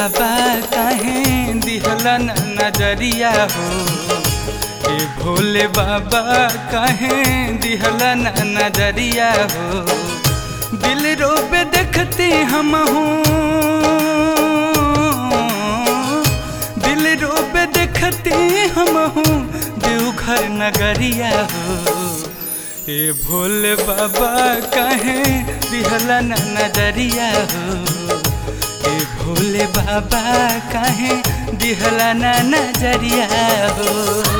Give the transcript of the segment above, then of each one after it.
बाबा काहे दिहला न नजरिया हो ए भोले बाबा काहे दिहला न नजरिया हो दिल रोबे देखते हम हूँ दिल रोबे देखते हम हूँ देवघर नगरिया हो ए भोले बाबा काहे दिहला न नजरिया हो ए भोले बाबा काहे दिहला न नजरिया हो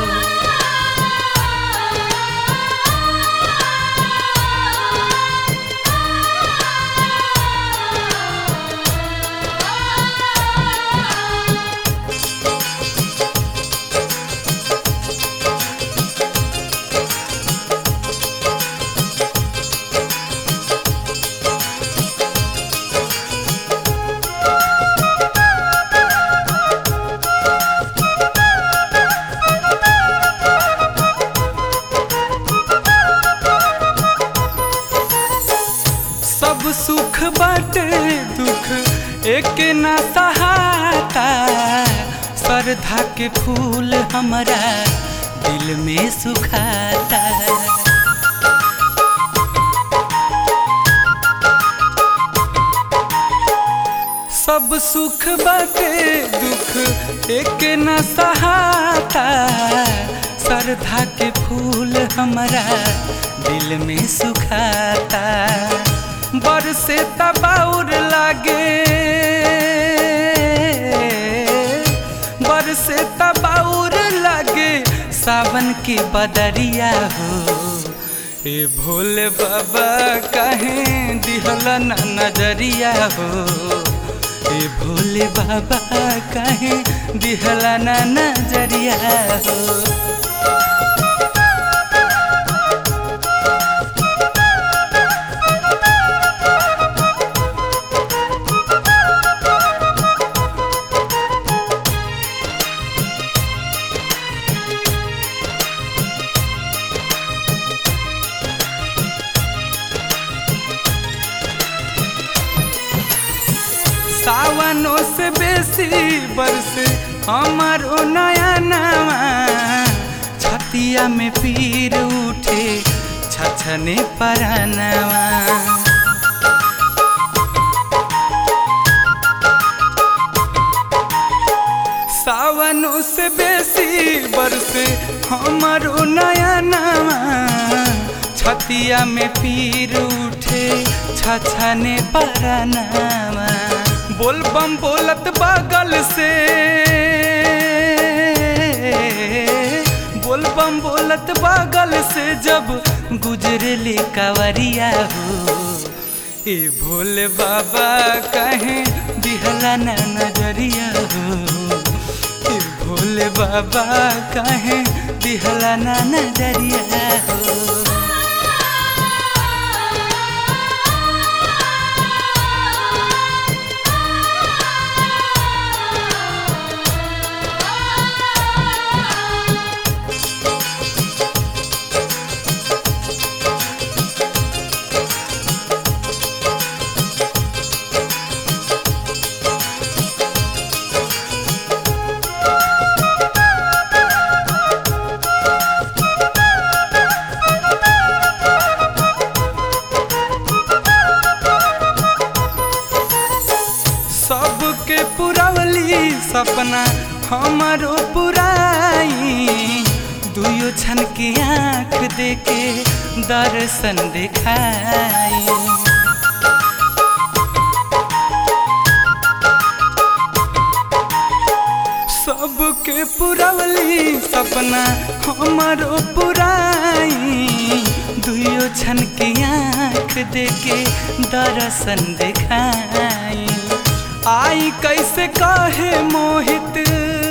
सब सुख बाटे दुख एक ना सहाता श्रद्धा के फूल हमारा दिल में सुखाता सब सुख बाटे दुख एक न सहाता श्रद्धा के फूल हमारा दिल में सुखाता बरसे तबाउर लागे बरसे तबाउर लागे सावन के बदरिया हो ए भोले बाबा काहे दिहला न नजरिया हो ए भोले बाबा काहे दिहला न नजरिया हो सावनों से बेसी बरस हमारो नया नवा छतिया में पीर उठे छछने परानवा सावनों से बेसी बरस हमारो नया नवा छतिया में पीर उठे छछने परानवा बोल बम बोलत बगल से बोल बम बोलत बगल से जब गुजरले कावरिया हो ए भोले बाबा कहे दिहला न नजरिया हो ए भोले बाबा कहे दिहला न नजरिया हो सबके पुरवली सपना हमारो पुराई दुयो छन के आँख देके दर्शन दिखाई सबके पुरवली सपना हमारो पुराई दुयो छन के आँख देके दर्शन दिखाई आई कैसे काहे मोहित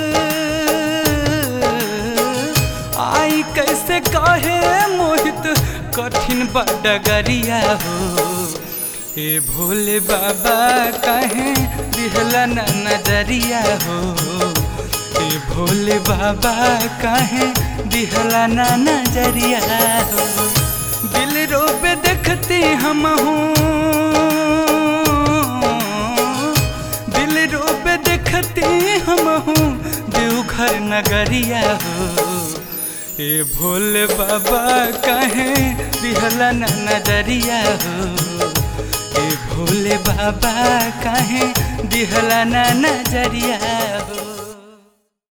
आई कैसे काहे मोहित कठिन बडगरिया हो ए भोले बाबा कहे दिहला न नजरिया हो ए भोले बाबा कहे दिहला न नजरिया हो दिल रोबे देखते हम हूँ दिल रोबे देख देखते हम हूँ देवघर नगरिया हो ए भोले बाबा कहे दिहला न नजरिया हो ए भोले बाबा कहे दिहला न नजरिया